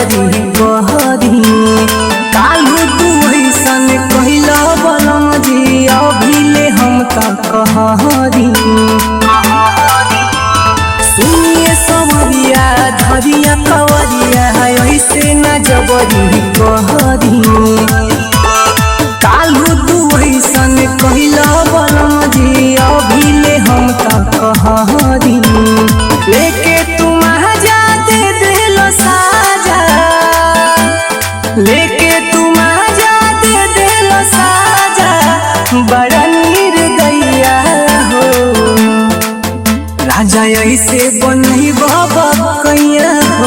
जबरी कहरी कालू तू ऐसन कहिला बलम जी अभिले हम त कहरी सुनिए समरिया धरिया कवरिया ऐसे न जबरी कहरी कालू तू ऐसन कहिला बलम जी अभिले हम त कहरी लेके तुम जा दे दिलो साजा लेके तुम जा दे दिलो साजा बड़ा नीर गैया हो राजा ऐसे बनही बाबा कैया हो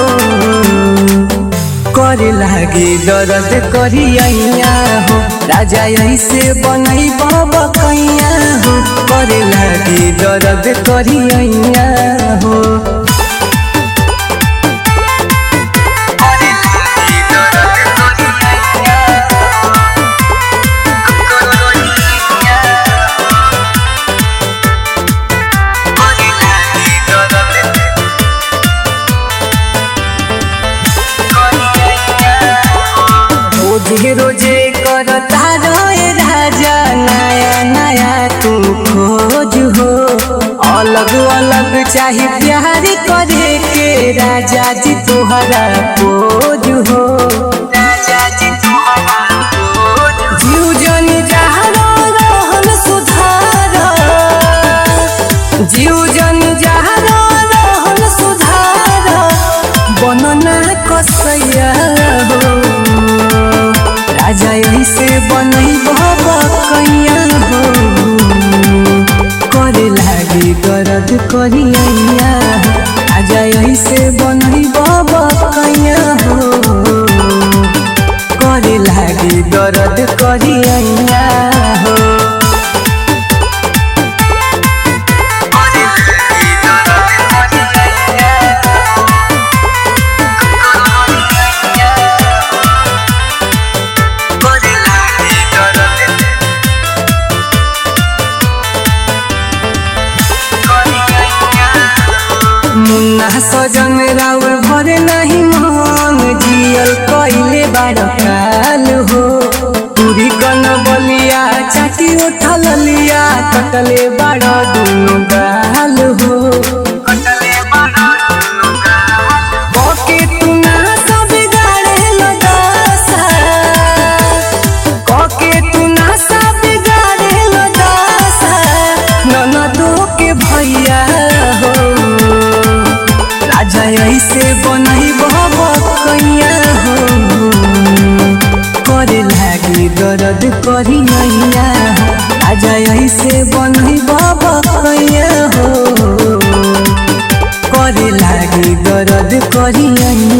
करे लागे दर्द करिया हो राजा ऐसे बनही बाबा कैया हो करे लागे दर्द करिया हो रोजे रोजे करता रहे राजा नया नया तू खोज हो अलग अलग चाहे प्यार करे के राजा जी तोहरा खोज हो राजा जी तोहरा जीव जन जहरो रहन सुधार जीव जन जहरो रहन सुधार बनना कसैया हो राजा ऐसे बनई बाबा कैया हो करे लागे दर्द करिया राजा ऐसे बनई बाबा कैया हो करे लागे दर्द करिया हो मुन्ना सजन राउर भरे नहीं मन जियल कइले बार काल हो पूरी कन बलिया चाटी उठल लिया कटले बाड़ दुनु गाल हो कके तू ना सब गाड़े लदासा कके तू ना सब गाड़े लदासा ननदो के भैया हो राजा ऐसे बनई बाबा कैया हो करे लागी दर्द करिया राजा ऐसे बनई बाबा कैया हो करे लागी दर्द करिया